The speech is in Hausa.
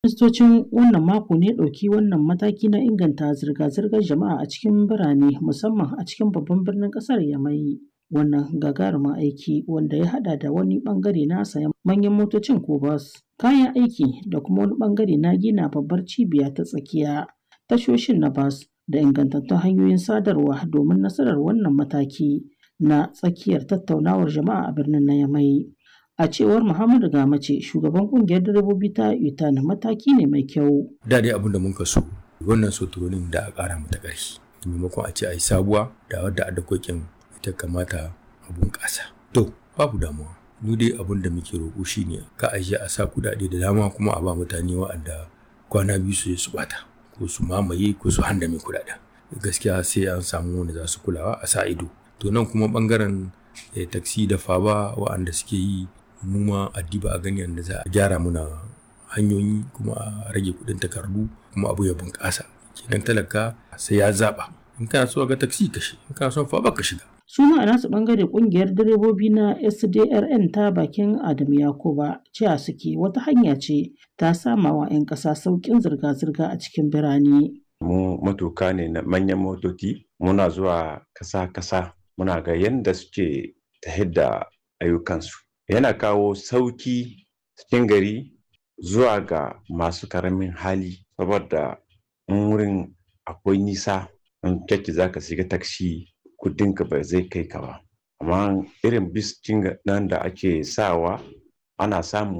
Ministocin wannan mako ne ɗauki wannan mataki na inganta zirga-zirgar jama'a a cikin birane musamman a cikin babban birnin ƙasar Yamai. Wannan gagarumin aiki wanda ya haɗa da wani ɓangare na sayan manyan motocin ko bas, kayan aiki da kuma wani ɓangare na gina babbar cibiya ta tsakiya, tashoshin na bas da ingantattun hanyoyin sadarwa domin nasarar wannan mataki na tsakiyar tattaunawar jama'a a birnin na Yamai. A cewar Muhammadu Gamace, shugaban kungiyar direbobi ta UTAN mataki ne mai kyau. Da dai abin da muka so, wannan soturonin da a ƙara mata ƙarfi. Maimakon a ce a yi sabuwa da wadda a dakokin ita kamata a bunƙasa. To, babu damuwa. Mu dai abin da muke roƙo shi ne ka ajiye a sa kuɗaɗe da dama kuma a ba mutane wa'anda kwana biyu su je su ɓata ko su mamaye ko su handame kuɗaɗen. Gaskiya sai an samu wanda za su kulawa a sa ido. To nan kuma ɓangaren taksi da faba wa'anda suke yi mu ma addiba a gani yadda za a gyara muna hanyoyi kuma a rage kuɗin takardu kuma abu ya bunƙasa kenan talaka sai ya zaɓa in kana so ga taksi ka shi in kana son fa ka shiga su ma a nasu bangare kungiyar direbobi na SDRN ta bakin Adamu Yakuba cewa suke wata hanya ce ta sama wa 'yan ƙasa sauƙin zirga-zirga a cikin birane. Mu matuka ne na manyan motoci muna zuwa kasa-kasa muna ga yadda suke ta da ayyukansu. yana kawo sauki cikin gari zuwa ga masu karamin hali saboda in wurin akwai nisa in kyakki za ka shiga taksi kudinka ba zai kai ka ba amma irin bis nan da ake sawa ana samun